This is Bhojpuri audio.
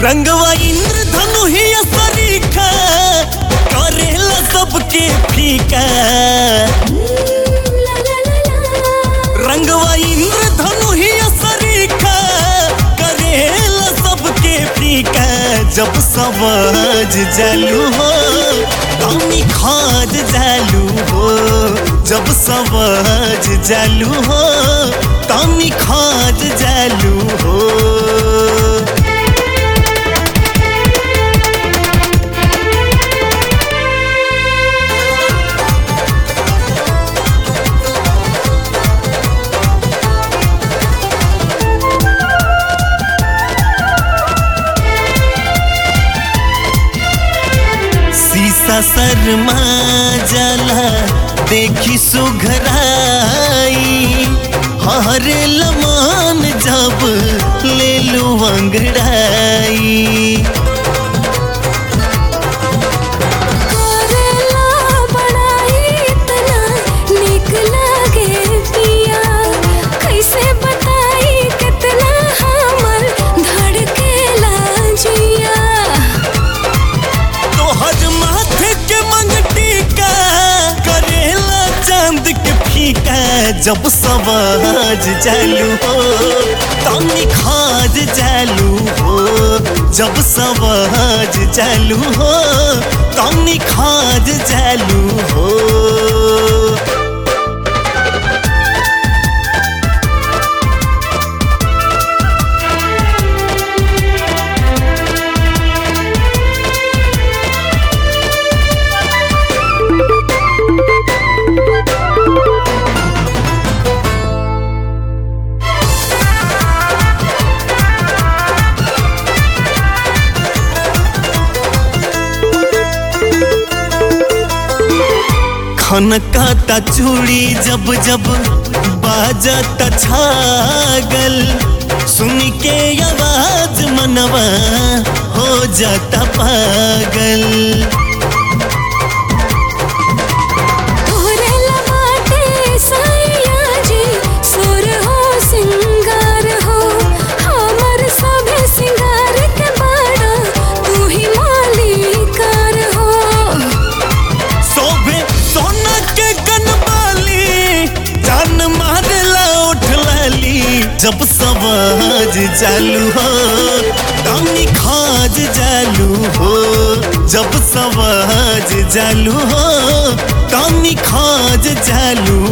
रंगवा इंद्रधनु ही सरीखा करेला सबके फीका ला ला ला ला रंगवा इंद्रधनु ही सरीखा करेला सबके फीका जब सवाज जालू हो तमी खाद जालू हो जब सवाज जालू हो तमी खाद जालू हो शीशा शर्मा जाला देखी सुघराई हरे लमान जब ले लू अंगड़ाई करेला बड़ाई इतना निक लागे पिया कैसे बताई कितना हमर धड़केला जिया तोहर माथे के मंगटी का करेला चांद के फीका जब सवाज जालू हो तनी खाज जालू हो जब सवाज जालू हो तनी खाज जालू हो खनकाता चूड़ी जब जब बाजता छागल सुन के आवाज मनवा हो जाता पागल तोहरे लबाटे साइया जी सुर हो सिंगार हो हमर सभे सिंगार के बाड़ा तू ही मालिकार हो सोभे सोना के कनबाली जान मारला उठ लाली जब सवाज चालू हो तनी खाज जालू हो जब सवाज जालू हो तनी खाज जालू